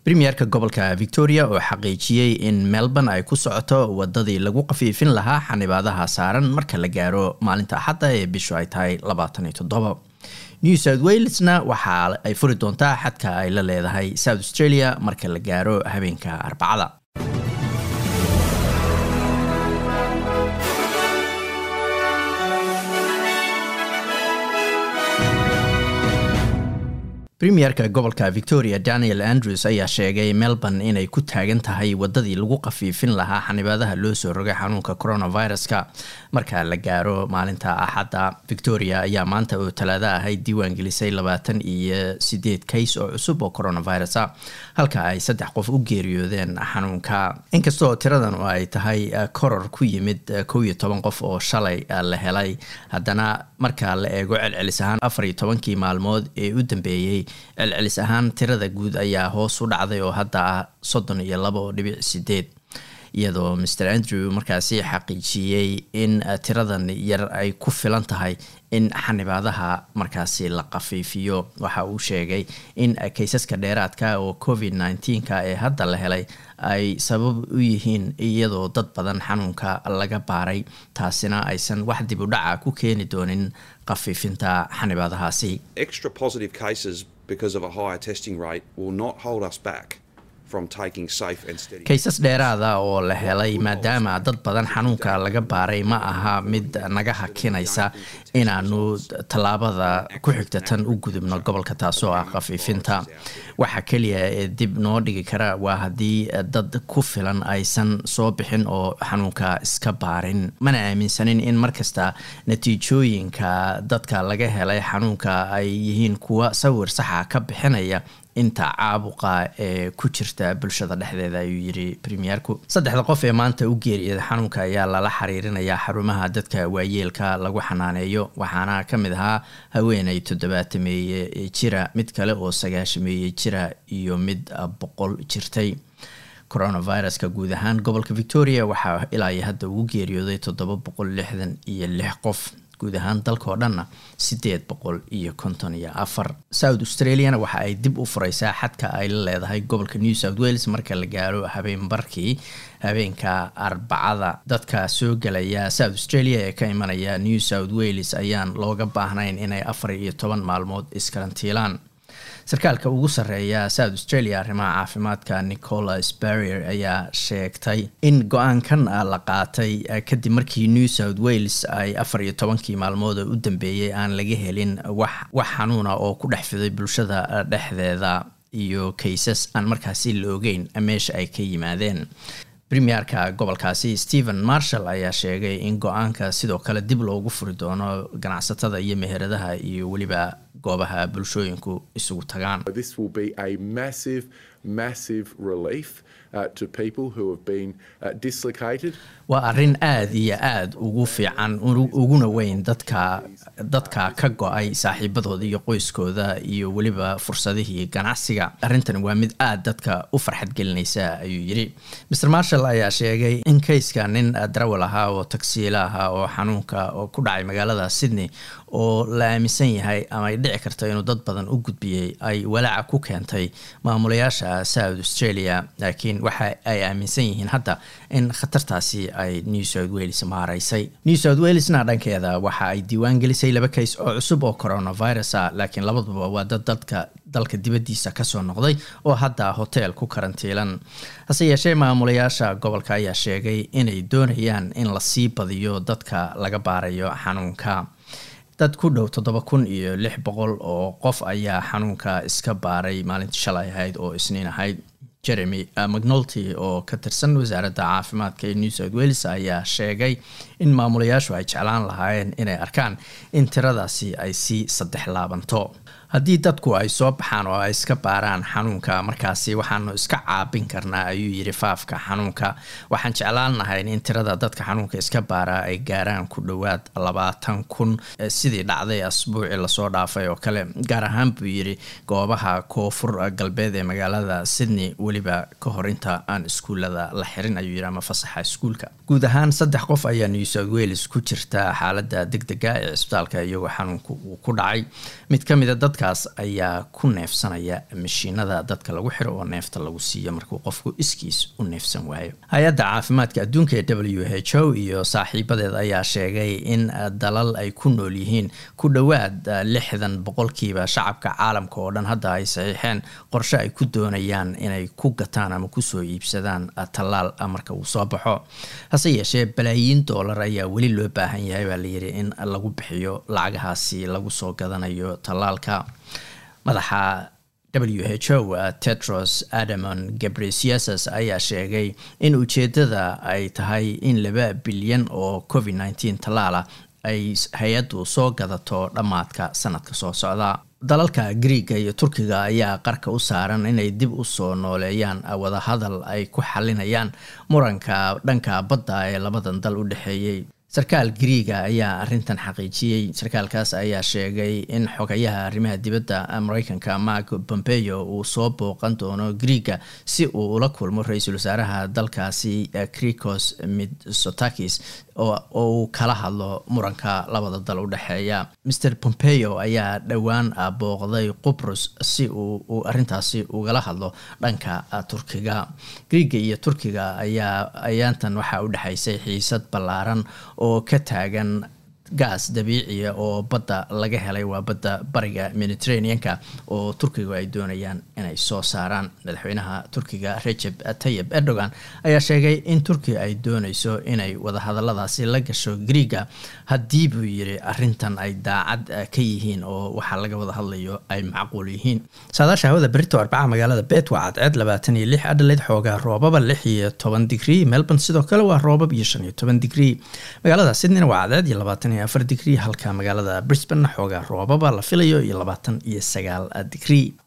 premierka gobolka victoria oo xaqiijiyey in melbourne ay ku socoto wadadii lagu qafiifin lahaa xanibaadaha saaran marka la gaaro maalinta axadda ee bishu ay tahay labaatan iyo toddoba new south walesna waxa ay furi doontaa xadka ay la leedahay south australia marka la gaaro habeenka arbacada premierka gobolka victoria daniel andrews ayaa sheegay melbourne inay ku taagan tahay wadadii lagu qafiifin lahaa xanibaadaha loo soo rogay xanuunka coronaviruska marka la gaaro maalinta axadda victoria ayaa maanta oo talaado ahayd diiwaan gelisay labaatan iyo sideed kays oo cusub oo coronavirus a halka ay saddex qof u geeriyoodeen xanuunka inkastoo tiradan oo ay tahay koror ku yimid kow iyo toban qof oo shalay la helay haddana marka la eego celcelis ahaan afar iyo tobankii maalmood ee u dambeeyey celcelis ahaan tirada guud ayaa hoos u dhacday oo hadda ah soddon iyo labo dhibic sideed iyadoo maer andrew markaasi xaqiijiyey in tiradan yar ay ku filan tahay in xanibaadaha markaasi la qafiifiyo waxa uu sheegay in kaysaska dheeraadka oo covid nneteen-ka ee hadda la helay ay sabab u yihiin iyadoo dad badan xanuunka laga baaray taasina aysan wax dib u dhaca ku keeni doonin qafiifinta xanibaadahaasi kaysas dheeraada oo la helay maadaama dad badan xanuunka laga baaray ma aha mid naga hakinaysa inaanu tallaabada ku xigta tan u gudubno gobolka taasoo ah khafiifinta waxa keliya ee dib noo dhigi kara waa haddii dad ku filan aysan soo bixin oo xanuunka iska baarin mana aaminsanin in markasta natiijooyinka dadka laga helay xanuunka ay yihiin kuwa sawir saxa ka bixinaya inta caabuqa ee ku jirta bulshada dhexdeeda ayuu yiri premierku saddexda qof ee maanta u geeriyada xanuunka ayaa lala xiriirinayaa xarumaha dadka waayeelka lagu xanaaneeyo waxaana ka mid ahaa haweeney toddobaatameeye jira mid kale oo sagaashameeye jira iyo mid boqol jirtay coronaviruska guud ahaan gobolka victoria waxaa ilaa iyo hadda ugu geeriyooday toddoba boqol lixdan iyo lix qof guud ahaan dalka oo dhanna sideed boqol iyo konton iyo afar south australiana waxa ay dib u fureysaa xadka ay la leedahay gobolka new south wales marka la gaaro habeen barkii habeenka arbacada dadka soo gelaya south australia ee ka imanaya new south wales ayaan looga baahnayn inay afar iyo toban maalmood iskarantiilaan sarkaalka ugu sarreeya south australia arrimaha caafimaadka nicolas barrier ayaa sheegtay in go-aankan la qaatay kadib markii new south wales ay afar iyo tobankii maalmood oo u dambeeyey aan laga helin wax wax xanuuna oo ku dhex fiday bulshada dhexdeeda iyo kaysas aan markaasi la ogeyn meesha ay ka yimaadeen premierka gobolkaasi stephen marshall ayaa sheegay in go-aanka sidoo kale dib loogu furi doono ganacsatada iyo meheradaha iyo weliba goobaha bulshooyinku isugu tagaan waa arrin aada iyo aada ugu fiican uguna weyn dadka dadka ka go-ay saaxiibadooda iyo qoyskooda iyo weliba fursadihii ganacsiga arrintan waa mid aada dadka u farxad gelinaysa ayuu yiri mr marshall ayaa sheegay in kayska nin darawal ahaa oo tagsiila ahaa oo xanuunka oo ku dhacay magaalada sydney oo la aaminsan yahay ama ay dhici karto inuu dad badan u gudbiyey ay walaaca ku keentay maamulayaasha south australia laakiin waxa ay aaminsan yihiin hadda in khatartaasi ay new south wales maaraysay new south walesna dhankeeda waxa ay diiwaan gelisay laba kays oo cusub oo coronavirus a laakiin labaduba waa dad dadka dalka dibaddiisa kasoo noqday oo hadda hotel ku karantiilan hase yeeshee maamulayaasha gobolka ayaa sheegay inay doonayaan in lasii badiyo dadka laga baarayo xanuunka dad ku dhow toddoba kun iyo lix boqol oo qof ayaa xanuunka iska baaray maalintii shalay ahayd oo isniin ahayd jeremy mcnolty oo ka tirsan wasaaradda caafimaadka ee new south wales ayaa sheegay in maamulayaashu ay jeclaan lahaayeen inay arkaan in tiradaasi ay sii saddex laabanto haddii dadku ay soo baxaan oo ay iska baaraan xanuunka markaasi waxaanu iska caabin karnaa ayuu yiri faafka xanuunka waxaan jeclaan lahayn in tirada dadka xanuunka iska baaraa ay gaaraan ku dhowaad labaatan kun sidii dhacday asbuucii lasoo dhaafay oo kale gaar ahaan buu yiri goobaha koonfur galbeed ee magaalada sydney weliba ka hor inta aan iskuulada la xirin ayuu yiri ama fasaxa iskuulka guud ahaan saddex qof ayaa new south wales ku jirta xaalada deg dega ee cisbitaalka iyagoo xanuunka uu ku dhacay mid ka mida dad dadkaas ayaa ku neefsanaya mashiinada dadka lagu xiro oo neefta lagu siiyo markuu qofku iskiis u neefsan waayo hay-adda caafimaadka adduunka ee w h o iyo saaxiibadeed ayaa sheegay in dalal ay ku nool yihiin ku dhowaad lixdan boqolkiiba shacabka caalamka oo dhan hadda ay saxiixeen qorshe ay ku doonayaan inay ku gataan ama kusoo iibsadaan tallaal marka uu soo baxo hase yeeshee balaayiin doolar ayaa weli loo baahan yahay baa layidhi in lagu bixiyo lacagahaasi lagu soo gadanayo tallaalka madaxa w h o tetros adamon gabresiases ayaa sheegay in ujeedada ay tahay in laba bilyan oo covid nneteen tallaala ay hay-addu soo gadato dhammaadka sanadka soo socda dalalka griiga iyo turkiga ayaa qarka u saaran inay dib u soo nooleeyaan wadahadal ay ku xalinayaan muranka dhanka badda ee labadan dal u dhexeeyey sarkaal griiga ayaa arintan xaqiijiyey sarkaalkaas ayaa sheegay in xogayaha arrimaha dibadda mareykanka mark pompeo uu soo booqan doono griiga si uu ula kulmo ra-iisul wasaaraha dalkaasi cricos mitsotakis oo uu kala hadlo muranka labada dal u dhexeeya mr pompeo ayaa dhowaan booqday qubrus si uu arintaasi ugala hadlo dhanka turkiga griiga iyo turkiga ayaa ayaantan waxaa u dhexaysay xiisad ballaaran oo ka taagan gaas dabiiciya oo badda laga helay waa badda bariga mediterraneanka oo turkigu ay doonayaan inay soo saaraan madaxweynaha turkiga rejeb tayib erdogan ayaa sheegay in turkiga ay dooneyso inay wadahadaladaasi la gasho griiga haddii buu yiri arintan ay daacad ka yihiin oo waxaa laga wada hadlayo ay macquul yihiin saadaasha hawada berito arbaca magaalada bet waa cadceed labaatan iyo lix adhaleyd xoogaa roobaba lix iyo toban digrii melbourne sidoo kale waa roobab iyo shan iyo toban digrii magaalada sydneyna waa cadceed iyo labaatan afar digrii halka magaalada brisbane xoogaa roobaba la filayo iyo labaatan iyo sagaal digrii